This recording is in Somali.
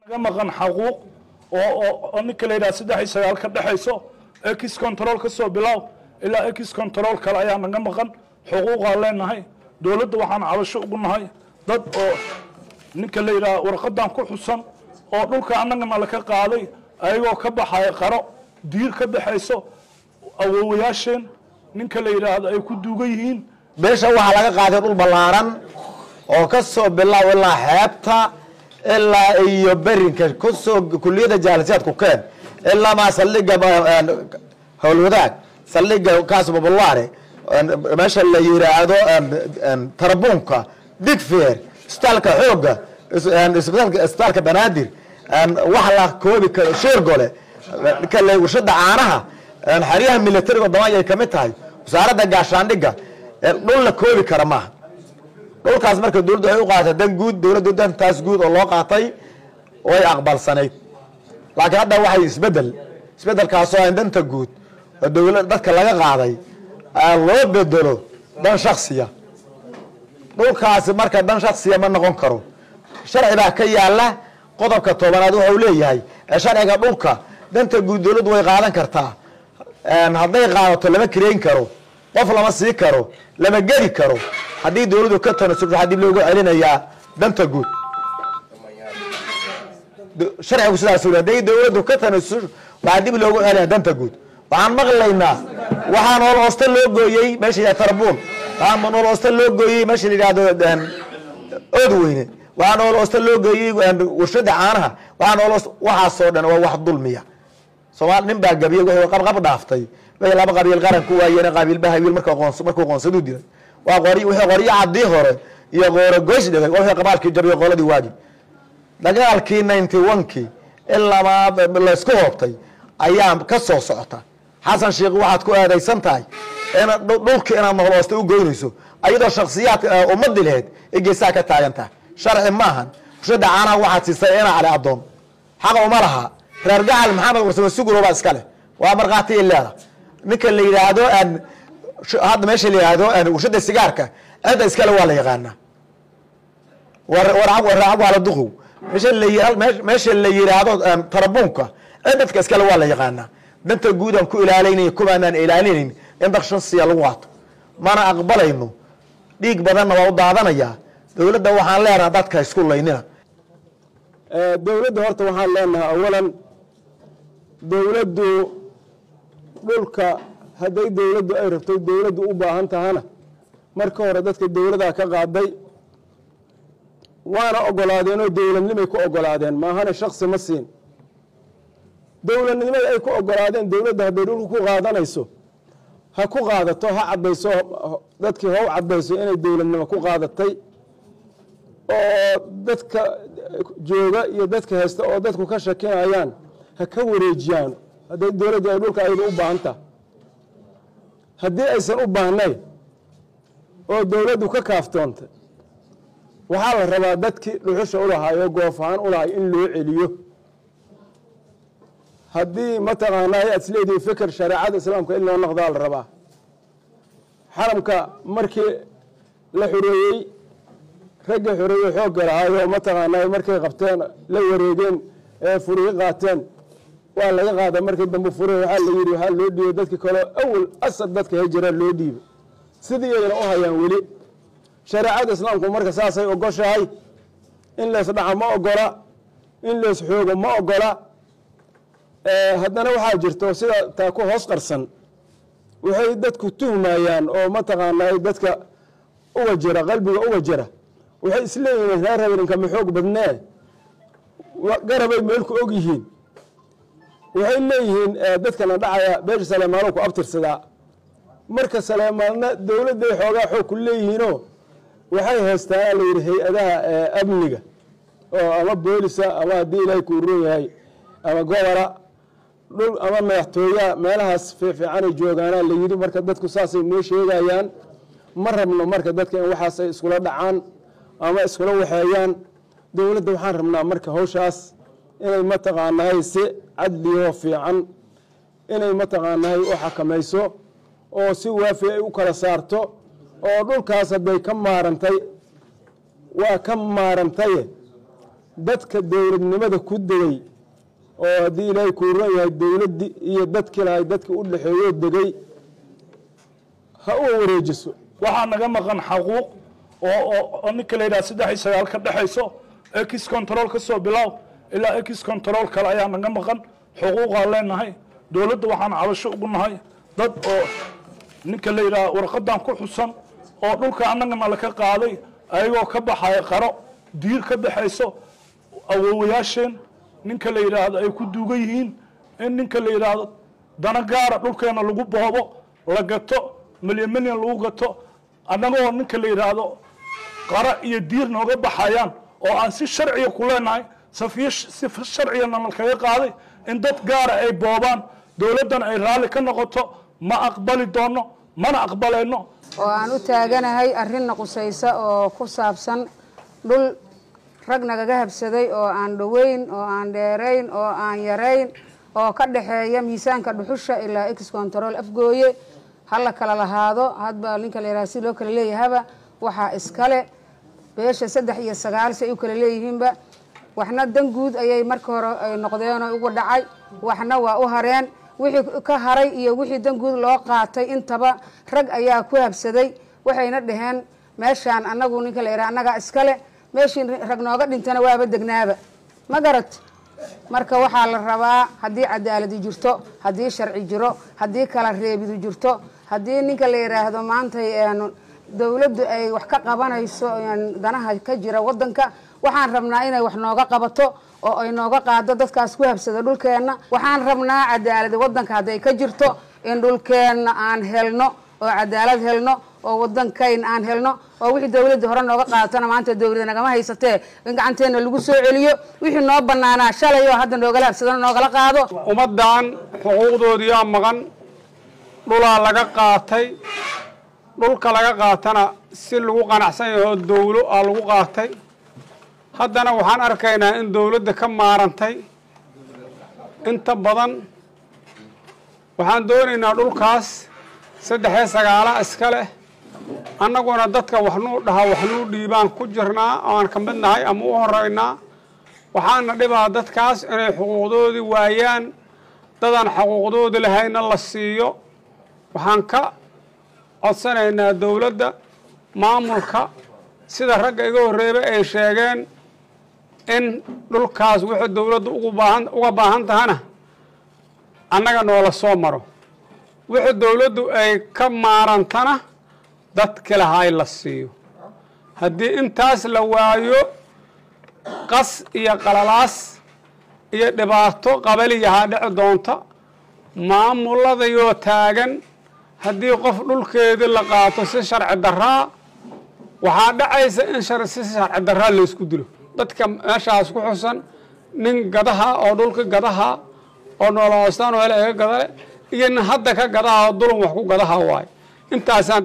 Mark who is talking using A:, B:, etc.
A: ga maqan xaquuq oo oo oo ninka la yidhaha saddex iyo sagaal ka dhexayso ex control ka soo bilaaw ilaa ex control kale ayaa naga maqan xuquuqaan leenahay dowladda waxaan cabasho ugu nahay dad oo ninka la yidhaha warqadan ku xusan oo dhulka annagana laka qaaday ayagoo ka baxaya qaro diir ka baxayso awowayaasheen ninka la yidhaahdo ay ku duugan yihiin
B: beesha waxaa laga qaaday dhul ballaaran oo ka soo bilaab ilaa xeebta ilaa iyo berinka kusoo kuliyada jaalisiyaadku keen ilaa maa saldhiga howlwadaag saldhiga kaasbabulaare meesha la yiraahdo tarabuunka digfeer isbitaalka xooga isbitaalka banaadir wax la koobi karo sheergole kale warshada caanaha xeryaha militariga wadamada ay kamid tahay wasaaradda gaashaandhiga dhul la koobi kara maaha dhulkaas marka dowladdu waxay u qaadatay dan guud dowladdu dantaas guud oo loo qaatay way aqbalsanayd laakiin hadda waxay isbedel isbedelkaasoo aan danta guud oo dowlad dadka laga qaaday loo bedelo dan shaksiya dhulkaasi marka dan shaksiya ma noqon karo sharci baa ka yaala qodobka tobanaad wuxuu leeyahay sharciga dhulka danta guud dowladdu way qaadan kartaa hadday qaadato lama kireyn karo qof lama sii karo lama gedi karo haddii dowladdu ka tanasul waxaa dib loogu celinayaa danta guud sharcigu sidaas u hadday dowladdu ka tanasul waxaa dib loogu celinaya danta guud waxaan maqlaynaa waxaa nool oosta loo gooyey meesha yidhahdo tarbuun waxaa nool oosta loo gooyey meesha la yidhahdo oodweyne waxaa nool oosta loo gooyey warshada caanaha waxaa nool waxaasoo dhan waa wax dulmiya soomaali nin baa gabiyey wuxuu qabqab dhaaftay way laba qabiil qaran ku waayeen qabiilba hawiil marka qoons markuu qoonsadu dilay waa qori wixii qoryo cadii hore iyo qooro goys dhigay wixii qabaalkii jabiyo qoladii waagi dagaalkii ninety one-kii ilaa laysku hoobtay ayaa ka soo socota xasan sheekh waxaad ku aadaysan tahay in dhulka inaad nooloosta u goynayso ayadoo shaksiyaad ummadii laheyd ee geesaha ka taagan tahay sharci maahan warshada caanaha waxaad siisay ina cali adoon xaqa uma laha reer gacal maxamed warsame sugulo baa iska leh waa markhaati ileeda ninka la yidhaahdo hadda meesha la yidhaahdo warshada sigaarka cidda iskale waa la yaqaanaa waracag waa la duqow meesha la meesha la yidhaahdo tarabuunka cidadka iskale waa la yaqaanaa danta guud aan ku ilaalinay kumaanaan ilaalinayn in dak shansiya lagu qaato mana aqbalayno dhiig badanna waa u daadanayaa dowladda waxaan leenaha dadka isku laynina
C: dowladda horta waxaan leenahay awalan dowladdu dhulka hadday dowladdu ay rabto dowladdu u baahan tahana marka hore dadka dowladaa ka qaaday waana ogolaadeen oo dowladnimay ku ogolaadeen maahane shaksi ma siin dowladnimada ay ku ogolaadeen dowladda hadday dhulka ku qaadanayso ha ku qaadato ha caddayso dadkii ha u caddayso inay dowladnimo ku qaadatay oo dadka jooga iyo dadka haysta oo dadku ka shakinayaan ha ka wareejiyaan hadday dowladdu ay dhulka ayada u baahan taha haddii aysan u baahnayn oo dowladdu ka kaaftoontay waxaa la rabaa dadkii dhuxusha ulahay oo goof ahaan ulahay in loo celiyo haddii mataqaanaa aad isleedihi fikir shareecada islaamka in loo noqdaa la rabaa xaramka markii la xoreeyey raggii xoreeyey xoogga lahaayoo mataqaanaa markay qabteen la wareegeen ee furihi qaateen waa laga qaada markii dambe fure waxaa la yidhi waxaa loo dhiibay dadkii kaleo awal asad dadka hijiraan loo dhiibay sidii ayna u hayaan weli shareecada islaamku marka saasay ogoshahay in lees dhaca ma ogola in lees xoogo ma ogola haddana waxaa jirto sida taa ku hoos qarsan waxay dadku tuhmayaan oo mataqaanaa dadka uga jira qalbiga uga jira waxay isleeyihiin reer habeenkama xoog badnee garabay meelku og yihiin waxay leeyihiin dadkana dhacaya beesha saleemaano ku abtirsadaa marka saleemaanna dowladday xoogaa xoog ku leeyihiinoo waxay haystaan la yidhi hay-adaha amniga oo ama boolisa ama haddii ilaahay kuu roon yahay ama gobora dhul ama madaxtooyaa meelahaas fiifiicanay joogaanaa la yidhi marka dadku saasay noo sheegayaan ma rabno marka dadka in waxaas ay iskula dhacaan ama iskula waxeeyaan dowladda waxaan rabnaa marka hawshaas inay mataqaanahay si cadliyo fiican inay mataqaanahay u xakamayso oo si waafi ay u kala saarto oo dhulkaas hadday ka maarantay waa ka maarantaye dadka dowladnimada ku degay oo haddii ilaahay kuu ron yahay dowladdii iyo dadkii lahay dadkii u dhexeeyoo degay ha u wareejiso
A: waxaa naga maqan xaquuq oo oo oo ninka la yidhaha saddex iyo sagaal ka dhexayso ex control ka soo bilow ilaa ex control kale ayaa naga maqan xuquuqaa leenahay dowladda waxaan cabasho ugu nahay dad oo ninka la yidhaha warqadan ku xusan oo dhulka annagana laka qaaday ayagoo ka baxaya qaro diir ka baxayso awoowayaasheen ninka la yidhaahdo ay ku duugan yihiin in ninka la yidhaahdo dana gaara dhulkeena lagu boobo la gato milyan milyan lagu gato annagoo ninka la yidhaahdo qara iyo diir nooga baxayaan oo aan si sharciga ku leenahay safiyo si sharcigana nalkaga qaaday in dad gaara ay boobaan dowladdana ay raalli ka noqoto ma aqbali doono mana aqbalayno
D: oo aan u taaganahay arrinna qusaysa oo ku saabsan dhul rag nagaga habsaday oo aan dhoweyn oo aan dheerayn oo aan yarayn oo ka dhexeeya miisaanka dhuxusha ilaa ex control afgooye hala kala lahaado hadba ninka la yidhaha si loo kala leeyahaba waxaa iskale beesha saddex iyo sagaal si ay u kala leeyihiinba waxna dan guud ayay marka hore ay noqdeen oo ugu dhacay waxna waa u hareen wixii ka haray iyo wixii dan guud loo qaatay intaba rag ayaa ku habsaday waxayna dhaheen meeshaan annagu ninka la yidhaha annagaa iskale meeshii rag nooga dhintana waaba degnaaba ma garat marka waxaa la rabaa haddii cadaaladi jirto haddii sharci jiro haddii kala reebidu jirto haddii ninka la yidhaahdo maanta dowladdu ay wax ka qabanayso danaha ka jira wadanka waxaan rabnaa inay wax nooga qabato oo ay nooga qaado dadkaas ku habsada dhulkeenna waxaan rabnaa cadaaladi wadanka hadday ka jirto in dhulkeenna aan helno oo cadaalad helno oo wadankayn aan helno oo wixii dowladda hore nooga qaadatona maanta dowlada nagama haysatee in gacanteena lagu soo celiyo wixii noo banaanaa shalay oo hadda noogala habsadana noogala qaado
E: ummaddan xuquuqdoodiyaa maqan dhulaa laga qaatay dhulka laga qaatana si lagu qanacsan yahoo dowlo aa lagu qaatay haddana waxaan arkaynaa in dowladda ka maarantay inta badan waxaan doonaynaa dhulkaas saddexee sagaala iska leh annaguna dadka waxnuu dhahaa waxnuu dhiibaan ku jirnaa aan ka mid nahay ama u horeynaa waxaana dhibaa dadkaas inay xuquuqdoodii waayaan dadaan xuquuqdoodii lahayna la siiyo waxaan ka codsanaynaa dowladda maamulka sida ragga iga horreeba ay sheegeen in dhulkaas wixii dowladda ugu baahan uga baahan tahana annaga noola soo maro wixii dowladdu ay ka maarantana dadki lahay la siiyo haddii intaas la waayo qas iyo qalalaas iyo dhibaato qabaliyahaa dhici doonta maamuladayoo taagan haddii qof dhulkeedii la qaato si sharci daraa waxaa dhacaysa in si sharci daraa laysku dilo dadka meeshaas ku xusan nin gadaha oo dhulka gadaha oo nooloostaan oo hele iga gadale iyo nin hadda ka gadaha oo dulun wax ku gadaha waayo intaasaan